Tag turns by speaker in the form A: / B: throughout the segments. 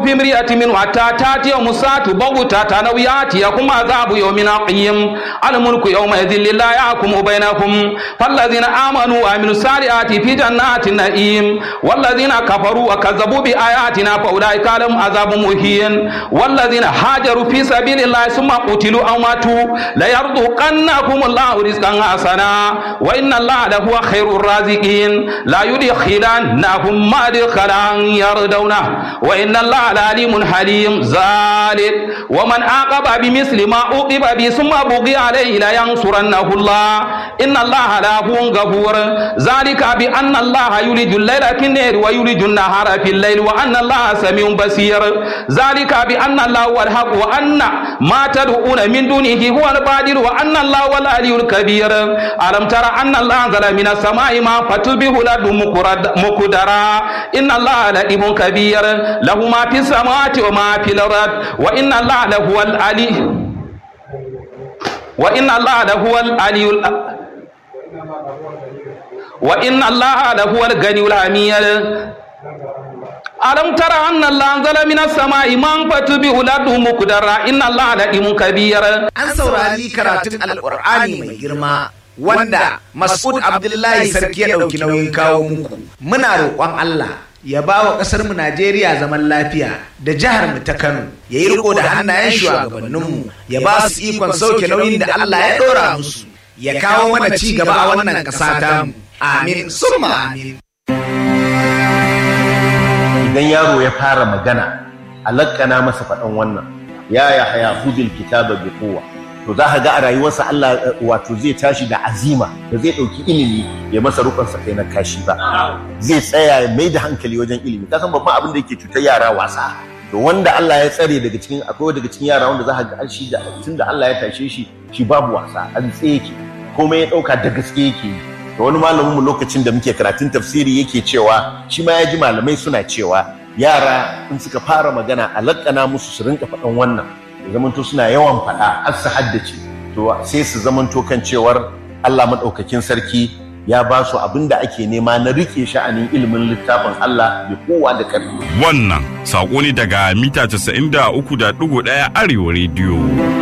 A: في امرئة منه حتى تاتي مسات بغتة أو يأتيكم عذاب يوم عقيم الملك يومئذ لله يحكم بينكم فالذين آمنوا وعملوا الصالحات في جنات النعيم والذين كفروا وكذبوا بآياتنا فأولئك لهم عذاب مهين والذين هاجروا في سبيل الله ثم قتلوا أو ماتوا ليرزقنكم الله رزقا حسنا وإن الله لهو خير الرازقين لا يدخلنهم مدخلا يرضونه وإن الله عليم حليم ذلك ومن عاقب بمثل ما عوقب به ثم بغي عليه لينصرنه الله إن الله لهو غفور ذلك بأن الله يولج الليل في النهار ويولج النهار في الليل وأن الله سميع بصير ذلك بأن الله هو الحق وأن ما تدعون من دونه هو الباطل وأن الله هو العلي الكبير ألم ترى أن الله أنزل من السماء ماء فتصبح الأرض مقدرا إن الله لطيف كبير له ما في السماوات وما في الأرض وإن الله لهو العلي وإن الله لهو العلي وإن الله لهو الغني الحميد ألم ترى أن الله أنزل من السماء ماء فتبه الأرض مقدرا إن الله لطيف كبير
B: An saurari karatun Alƙur'ani mai girma wanda Mas'ud Abdullahi Sarki ya ɗauki nauyin kawo muku. Muna roƙon Allah ya ba wa ƙasar mu Najeriya zaman lafiya da jihar mu ta Kano ya yi riko da hannayen shugabanninmu ya ba su ikon sauke nauyin da Allah ya ɗora musu ya kawo mana ci gaba a wannan ƙasa ta mu. Amin summa amin.
C: idan yaro ya fara magana a lakkana masa faɗan wannan ya ya haya hudul kitaba bi kowa to za ka ga a rayuwarsa Allah eh, wato zai tashi da azima da zai ɗauki ilimi ya masa rukunsa kai na kashi ba zai tsaya ya mai da hankali wajen ilimi kasan babban abin da yake cutar yara wasa to wanda Allah ya tsare daga cikin akwai daga cikin yara wanda za ka ga shi da tun da Allah ya tashe shi shi babu wasa an tsaye yake komai ya ɗauka da gaske yake yi da wani malamin mu lokacin da muke karatun tafsiri yake cewa shi ma ya ji malamai suna cewa yara in suka fara magana a laƙana musu su rinka faɗan wannan ya zamanto suna yawan faɗa har su haddace to sai su zamanto kan cewar Allah maɗaukakin sarki ya ba su abin da ake nema na riƙe sha'anin ilimin littafin Allah da kowa da ƙarfi.
D: Wannan saƙo ne daga mita 93.1 Arewa rediyo.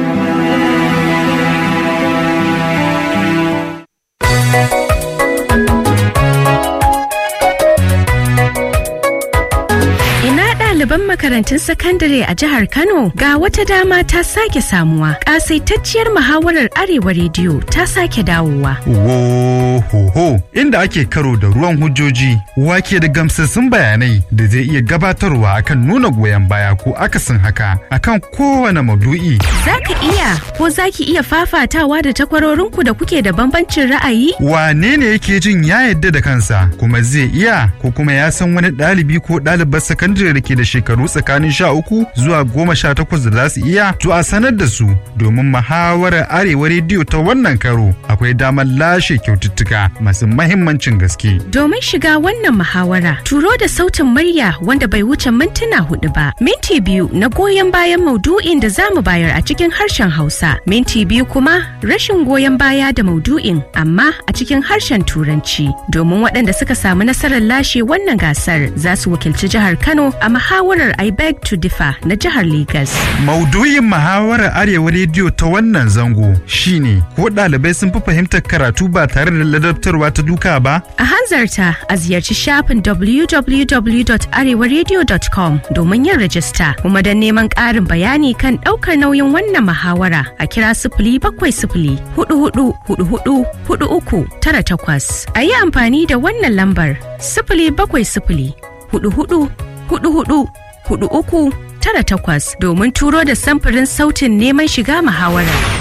E: Ina ɗaliban makarantun sakandare a jihar Kano ga wata dama ta sake samuwa. Ƙasaitacciyar muhawarar Arewa Rediyo ta sake dawowa.
F: Wohoho inda ake karo da ruwan hujjoji wake da gamsassun bayanai da zai iya gabatarwa akan nuna goyon baya ko akasin haka akan kowane maudu'i.
E: Za ka iya ko za ki iya fafatawa da takwarorinku da kuke da bambancin ra'ayi?
F: Wane ne yake jin ya yadda da kansa kuma zai iya ko kuma ya san wani ɗalibi ko ɗalibar sakandare da ke da shekaru tsakanin sha uku zuwa goma sha takwas da za su iya to a sanar da su domin muhawarar arewa rediyo ta wannan karo akwai damar lashe kyaututtuka masu mahimmancin gaske.
E: Domin shiga wannan muhawara, turo da sautin murya wanda bai wuce mintuna hudu ba. Minti biyu na goyon bayan maudu'in da za mu bayar a cikin harshen Hausa. Minti biyu kuma rashin goyon baya da maudu'in amma a cikin harshen Turanci. Domin waɗanda suka samu nasarar lashe wannan gasar za su wakilci jihar Kano a muhawarar I beg to differ na jihar Legas.
F: Maudu'in muhawarar Arewa Rediyo ta wannan zango shine ko ɗalibai sun fi fahimtar karatu ba tare da ladabtarwa ta duka ba?
E: A hanzarta a ziyarci shafin www.arewaradio.com domin yin rajista kuma don neman ƙarin bayani kan ɗaukar nauyin wannan muhawara a kira sifili bakwai sifili hudu hudu hudu hudu hudu uku tara takwas. A yi amfani da wannan lambar sifili bakwai sifili hudu hudu hudu hudu hudu uku tara takwas domin turo da samfurin sautin neman shiga muhawarar.